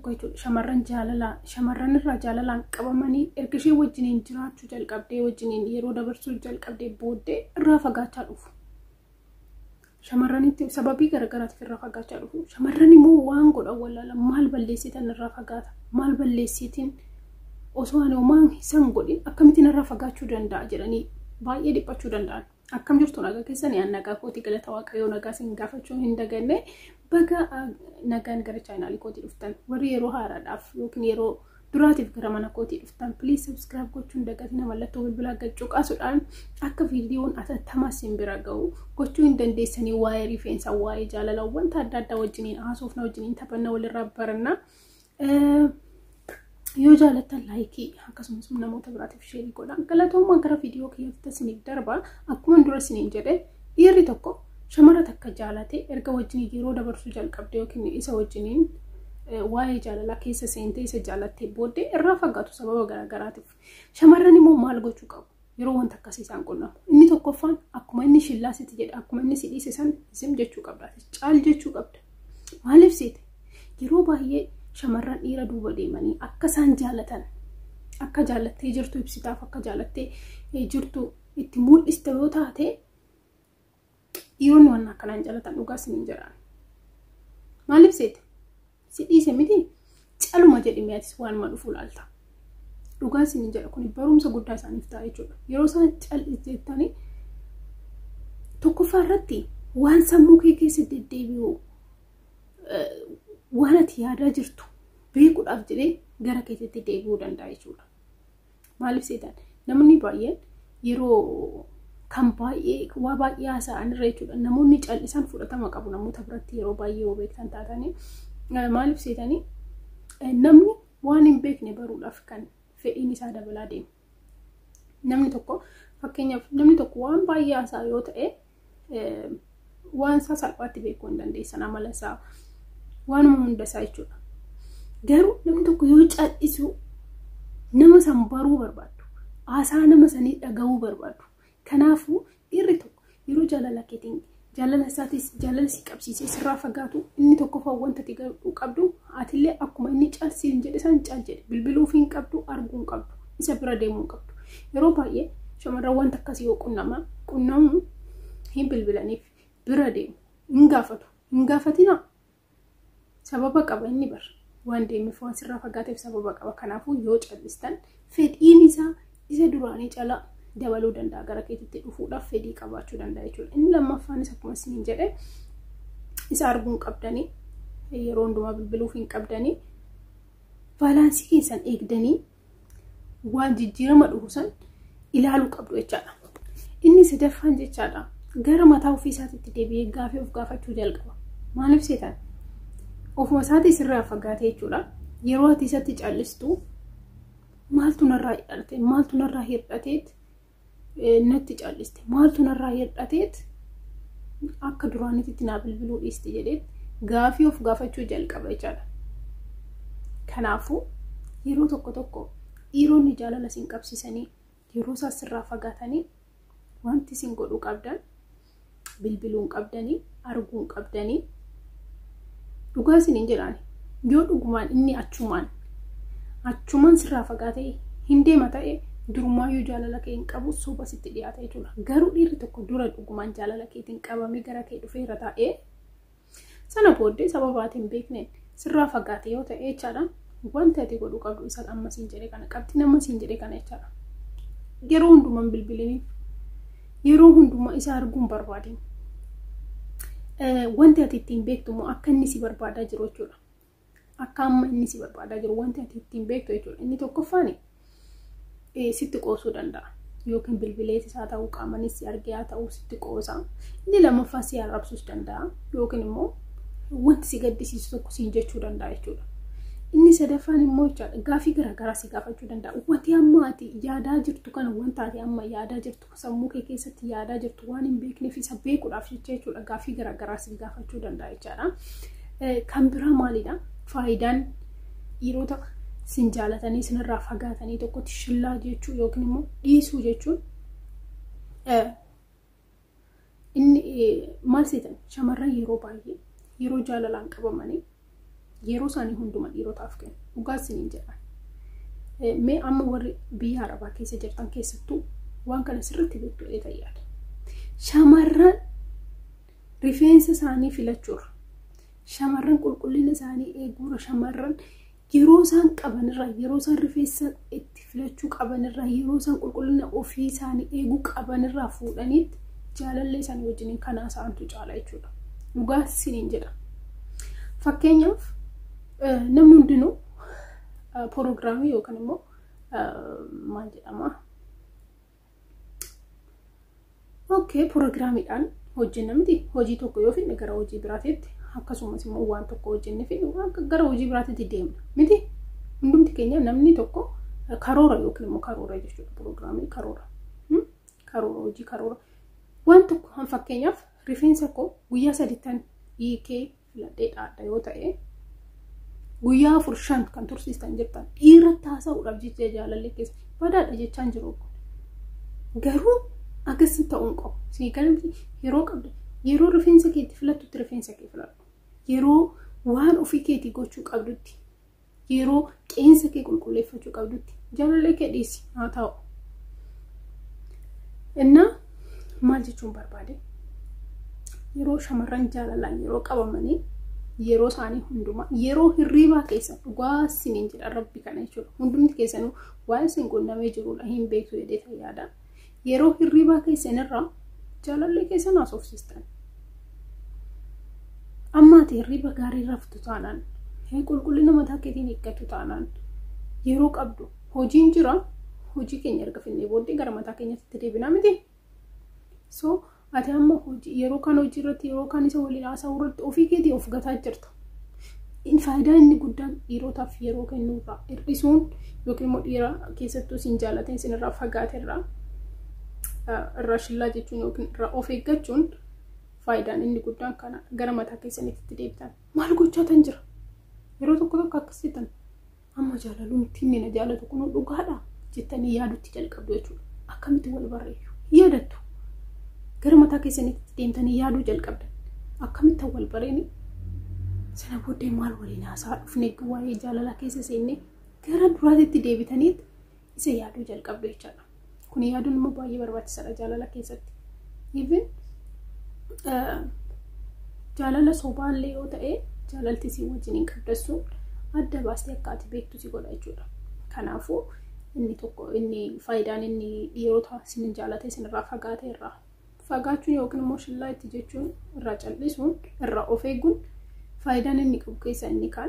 tokko jechuudha shamarran jaalalaan shamarran irraa jaalalaan qabamanii erga ishee wajjiniin jiraachuu jalqabdee wajjiniin yeroo dabarsuu jalqabdee booddee irraa fagaachaa dhufu. Shamarranitti sababii garaagaraatiif irraa fagaachaa dhufu. Shamarran immoo waan godhan wallaala maal balleessitan irraa fagaata maal balleessitiin osoo ani homaan isaan godhin akkamittiin irraa fagaachuu danda'a jedhanii baay'ee dhiphachuu danda'an. Akkam jirtu nagaa keessanii aan nagaa kootii galata waaqayyoo nagaa isin gaafachuu hin daganne baga nagaan gara chaanaalii kootii dhuftan warri yeroo haaraadhaaf yookiin yeroo duraatiif gara mana kootii dhuftan piliis sabskiraayib gochuun dagatina mallattoo bilbilaa gaccuu qaasuudhaan akka viidiyoon atattamaa isin bira ga'u gochuu hin dandeessanii waa'ee rifeensaa waa'ee jaalalaa wanta adda addaa wajjiniin haasofna wajjiniin taphanna walirraa baranna. yoo jaalattan laayikii akkasumas namoota biraatiif sheerii godha galatoomaa gara viidiyoo kiyyaatti isiniif darba akkuma dura isiniin jedhe dhiirri tokko shamara takka jaalate erga wajjiniin yeroo dabarsuu jalqabde yookiin isa wajjiniin waa'ee jaalalaa keessa seentee isa jaalattee booddee irraa fagaatu sababa garaagaraatiif shamarran immoo maal gochuu qabu yeroo wanta akkasii isaan qunnamu inni tokkoffaan akkuma inni shillaasitti jedhe akkuma inni si dhiise san zim jechuu qabda caal jechuu qabda maaliif seete yeroo baay'ee shamarran dhiira duuba deemanii akka isaan jaalatan akka jaalattee jirtu ibsitaaf akka jaalattee jirtu itti mul'ista yoo taate dhiironni waan akkanaan jaalatan dhugaa isiniin jedhaan. Maaliif seete? Si dhiise miti caluma jedhimee atis waan ma dhufu laalta. Dhugaa isiniin jedha kun barumsa guddaa isaaniif ta'a jechuudha. Yeroo isaan cal'isettanii tokkoffaa irratti waan sammuu kee keessa deddeebi'u waan ati yaadaa jirtu beekuudhaaf jedhee gara keessatti deebi'uu danda'a jechuudha. Maaliif seetan namni baay'een yeroo kan baay'ee waa baay'ee haasa'an irra jechuudha. Namoonni cal'isan fudhatama qabu namoota biratti yeroo baay'ee yoo beektan taatanii maaliif seetanii namni waan hin beekne baruudhaaf kan fedhiin isaa dabalaa deema. Namni tokko fakkeenyaaf namni tokko waan baay'ee haasa'a yoo ta'e waan isaa salphaatti beekuu hin dandeessan amala isaa waanuma hunda isaa jechuudha. Garuu namni tokko yoo cal'isu nama san baruu barbaadu. Haasaa nama sanii dhagahuu barbaadu. Kanaafuu dhiirri tokko yeroo jaalala keetiin jaalala isaatis jaalala si qabsiisee sirraa fagaatu inni tokkoffaa wanta ati qabdu atillee akkuma inni calsiin jedhe san cal jedhe bilbiluuf hin qabdu arguu hin qabdu isa bira deemuu hin qabdu. Yeroo baay'ee shamarran wanta akkasii yoo qunnama qunnamu hin bilbilaniif bira deemu hin gaafatu hin gaafatinaa sababa qaba inni bar waan deemeef waan sirraa fagaateef sababa qaba kanaafuu yoo callistan fedhiin isaa isa duraanii cala dabaluu danda'a gara keetitti dhufuudhaaf fedhii qabaachuu danda'a jechuudha inni lammaffaanis akkuma isiniin jedhe isa arguu hin qabdanii yeroo hundumaa bilbiluuf hin qabdanii baalaansii keessan eegdanii waan jijjiirama dhufu san ilaaluu qabdu jechaadha inni sadaffaan jechaadha gara mataa ofii isaatiitti deebi'ee gaafii of gaafachuu jalqaba maaliif seetan ofuma isaatii sirraa fagaate jechuudha. Yeroo ati isatti callistu maaltu narraa hidhate maaltu narraa hir'ateet natti calliste maaltu narraa hir'ateet akka duraanitti naa bilbiluu dhiiste jedheet gaafii of gaafachuu jalqaba jechaadha. Kanaafuu yeroo tokko tokko dhiironni jaalala isin qabsiisanii yeroo isaas sirraa fagaatanii wanti isin godhuu qabdan bilbiluu hin qabdanii arguu hin qabdanii dhugaa isiniin jedhaan yoo dhugumaan inni achumaan achumaan sirraa fagaatee hin deema ta'e durumaayyuu jaalala kee hin qabu soba sitti dhiyaata jechuudha. Garuu dhiirri tokko dura dhugumaan jaalala keetiin qabamee gara kee dhufeera ta'ee sana booddee sababaatiin hin beekneen sirraa fagaate yoo ta'e jechaadha wanti ati godhuu qabdu isa amma siin jedhe kana qabdi nama siin jedhe kana jechaadha. Yeroo hundumaan bilbiliniif yeroo hundumaa isa arguun barbaadin. wanti ati ittiin beektu immoo akka inni si barbaadaa jiru jechuudha. Akka amma inni si barbaadaa jiru wanti ati ittiin beektu jechuudha. Inni tokkoffaan sitti qoosuu danda'a. Yookiin bilbileetis haa ta'uu qaamanis si argee haa ta'uu sitti qoosa. Inni lammaffaa si arrabsuus danda'a. Yookiin immoo wanti si gaddisiisu tokko siin jechuu danda'a jechuudha. Inni sadaffaan immoo jechaadha gaafii garaagaraa si gaafachuu danda'a. Wanti amma ati yaadaa jirtu kana wanta ati amma yaadaa jirtu sammuu kee keessatti yaadaa jirtu waan hin beekneef isa beekuudhaaf jecha jechuudha gaafii garaagaraa si gaafachuu danda'a jechaadha. Kan biraa maalidha? Faayidaan dhiirota sin jaalatanii sinirraa fagaatanii tokkotti shillaa jechuu yookiin immoo dhiisuu jechuun inni maal seetan shamarran yeroo baay'ee yeroo jaalalaan qabamanii yeroo isaanii hunduma dhiirotaaf kennu dhugaas isiniin jedhan mee amma warri biyya arabaa keessa jirtan keessattuu waan kana sirriitti beektu ta'ee yaada shamarran rifeensa isaanii filachuurra shamarran qulqullina isaanii eeguurra shamarran yeroo isaan qabanirra yeroo isaan rifeensa itti filachuu qabanirra yeroo isaan qulqullina ofii isaanii eeguu qabanirraa fuudhaniitti jaalallee isaanii wajjiniin kanaa isaantu caala jechuudha. Dhugaa isiniin jedha. Fakkeenyaaf namni hundinuu proogiraamii yookaan immoo maal jedhama Okay, proogiraamiidhaan hojjenna miti hojii tokko yoo fidne gara hojii biraatiitti akkasumas immoo waan tokko hojjenne fidne gara hojii biraatiitti deemna miti hundumti keenya namni tokko karoora yookiin immoo karoora jechuudha proogiraamii karoora karoora hojii karoora waan tokko han fakkeenyaaf rifeensa koo guyyaa sadittan hiikee filadhee dhaadha yoo ta'e guyyaa afur shan kan tursiistan jirtan dhiira taasisuudhaaf jecha jaalallee keessa badaadha jechaan jiru garuu akkas ta'uun qabu. Siigalatti yeroo qabdu yeroo rifeensa keetti filattutti rifeensa kee filadhu. Yeroo waan ofii keetii gochuu qabdutti yeroo qeensa kee qulqulleeffachuu qabdutti jaalallee kee dhiisi haa ta'u. Innaa maal jechuun barbaade yeroo shamarran jaalalaan yeroo qabamanii yeroo isaanii hundumaa yeroo hirriibaa keessa dhugaa isiniin jedha rabbi kana jechuudha. Hundumti keessanuu waan isin qunnamee jirudha hin beektu jedhee yaada. yeroo hirriibaa keessan irraa jaalallee keessan haasofsiistan. Ammaati hirriiba gaarii raftu taanaan qulqullina mataa keetiin eeggatu taanaan yeroo qabdu hojiin jira hojii keenya erga finnee booddee gara mataa keenyatti deebinaa miti. So ati amma yeroo kaan hojii irratti yeroo kaan isa waliin haasa'uu irratti ofii keetii of gataa jirta. Faayidaa inni guddaan dhiirotaaf yeroo kennuurraa hir'isuun yookiin immoo dhiira keessattuu isin jaalatan isinirraa fagaaterraa irraa shillaa jechuun yookiin irraa of eeggachuun faayidaan inni guddaan kana gara mataa keessanitti deebitan maal gochaa tan jira yeroo tokko tokko akkasitan amma jaalaluun ittiin na jaalatu kun dhugaadha jettanii yaadutti jalqabdu jechuudha akkamitti wal barreessu yaadattu gara mataa keessanitti deemtanii yaaduu jalqabdan akkamitti wal bareeni sana booddee maal waliin haasaa dhufne waa'ee jaalalaa keessa seennee gara duraatitti deebitaniitti isa yaaduu jalqabdu jechaadha. kun yaaduun immoo baay'ee barbaachisaadha jaalala keessatti. Even jaalala sobaallee yoo ta'e jaalalti si wajjiniin qabdassuun adda baastee akka ati beektu si godha jechuudha. Kanaafuu inni tokko inni faayidaan inni dhiirota isin jaalate isinirraa fagaate irraa fagaachuun yookiin immoo shillaa itti jechuun irraa callisuun irraa of eeguun faayidaan inni qabu keessa inni kaan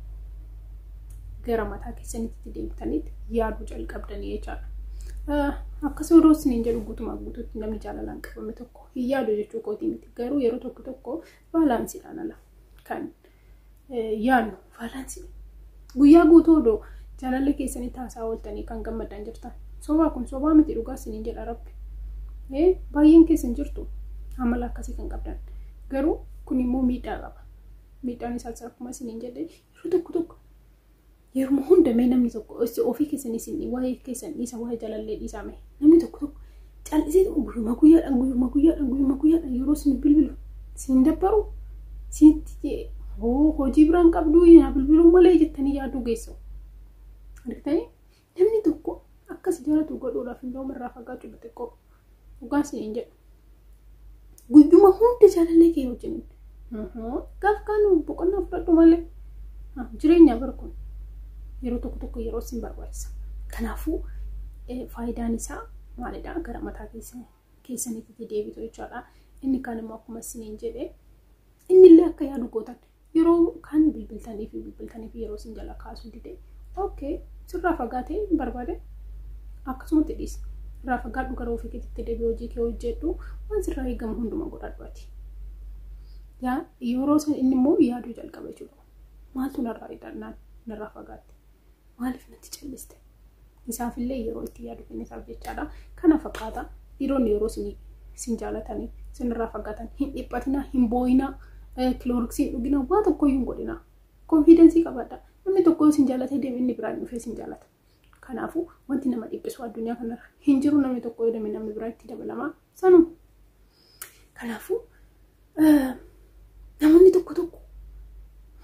gara mataa keessanitti deemtanitti yaaduu jalqabdanii jechaadha. Akkas yeroo isiniin jedhu guutumaa guutuutti namni jaalalaan qabame tokko hin yaadu jechuu kooti miti. Garuu yeroo tokko tokko baalaansiidhaan ala kan yaadnu baalaansiidha. Guyyaa guutuu odoo jaalalli keessanii taasaa ooltanii kan gammadan jirtan. Sobaa kun sobaa miti dhugaa isiniin jedha rabbi. Baay'een keessan jirtu amala akkasii kan qabdan. Garuu kun immoo miidhaa qaba. Miidhaan isaas akkuma isiniin jedhe yeroo tokko tokko yeroo hundamee namni tokko ofii keessanii isin waa'ee keessan dhiisa waa'ee jaalallee dhiisame namni tokko tokko callisee guyyuma guyyaadhaan guyyuma guyyaadhaan guyyuma guyyaadhaan yeroo isin bilbilu isin dabbaru isinitti hojii biraan qabduu yaa bilbiluu malee jettanii yaaduu geessu. Argitanii namni tokko akkas jaalatu godhuudhaaf hin ta'u irraa fagaachuu xixiqqoo dhugaa isiniin jedhu. Guyyuma hundi jaalallee kee wajjin gaaf kaanu boqonnaa fudhadhu malee jireenya barkuun. yeroo tokko tokko yeroo isin barbaachisa. Kanaafuu faayidaan isaa maalidha? Gara mataa keessanitti deebitu jechaadha. Inni kaan immoo akkuma isiniin jedhe innillee akka yaadu gootan yeroo kaan bilbiltanii fi bilbiltanii fi yeroo isin jala kaasuu dide okay sirraa fagaatee barbaade akkasumatti dhiisi. Irraa fagaadhu gara ofii keetitti deebi'ee hojii kee hojjedhu waan sirraa eegamu hunduma godhadhu ati. Yeroo inni immoo yaaduu jalqaba jechuudha. Maaltu narraa hidhannaan narraa fagaatte? maaliif natti calliste isaafillee yeroo itti yaadu kennisaaf jechaadha kana fakkaata dhiironni yeroo isin jaalatanii isinirraa fagaatan hin dhiphatinaa hin booyinaa kilooriksiin dhuginaa waa tokkoyyuu hin godhinaa konfidensii qabaadha namni tokko isin jaalatee deeme inni biraan dhufee isin jaalata kanaafuu wanti nama dhiphisu addunyaa kanarra hin jiru namni tokko yoo deeme namni biraa itti dabalamaa sanuma kanaafuu namoonni tokko tokko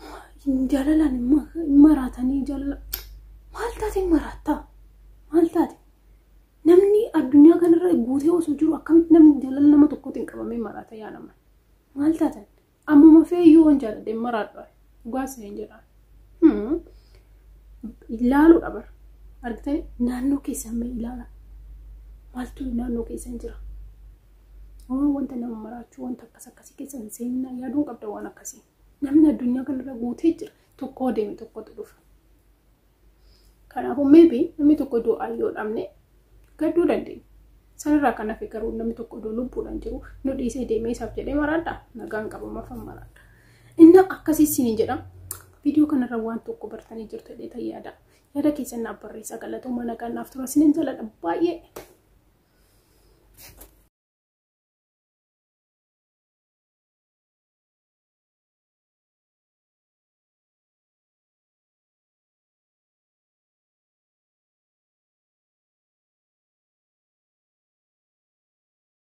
jaalalaan maraatanii jaalala maal taate maraattaa maal taate namni addunyaa kanarra guutee osoo jiru akkamitti namni jaalala nama tokkootiin qabamee maraata yaa nama maal taatan ammuma feeyyuu waan jaaladhee maraadha dhugaas hin jedhaan ilaaluudha bara argitanii naannoo keessan mee ilaala maaltu naannoo keessan jira waan wanta nama maraachuu wanta akkas akkasii keessan seenaa yaaduun qabda waan akkasii namni addunyaa kanarra guutee jira tokkoo deeme tokkotu dhufa kanaafuu meebi namni tokko du'aa yoo dhabne gadduu dandeenya sanarraa kan hafe garuu namni tokko iddoo lubbuudhaan jiru nu dhiisee deemee isaaf jedhee maraadha nagaan qabamafan maraadha inni akkasii siniin jedha viidiyoo kanarra waan tokko bartanii jirtu jedhee ta'e yaada yaada keessan naaf barreessaa galatooma nagaan naaf tura siniin jaladha baay'ee.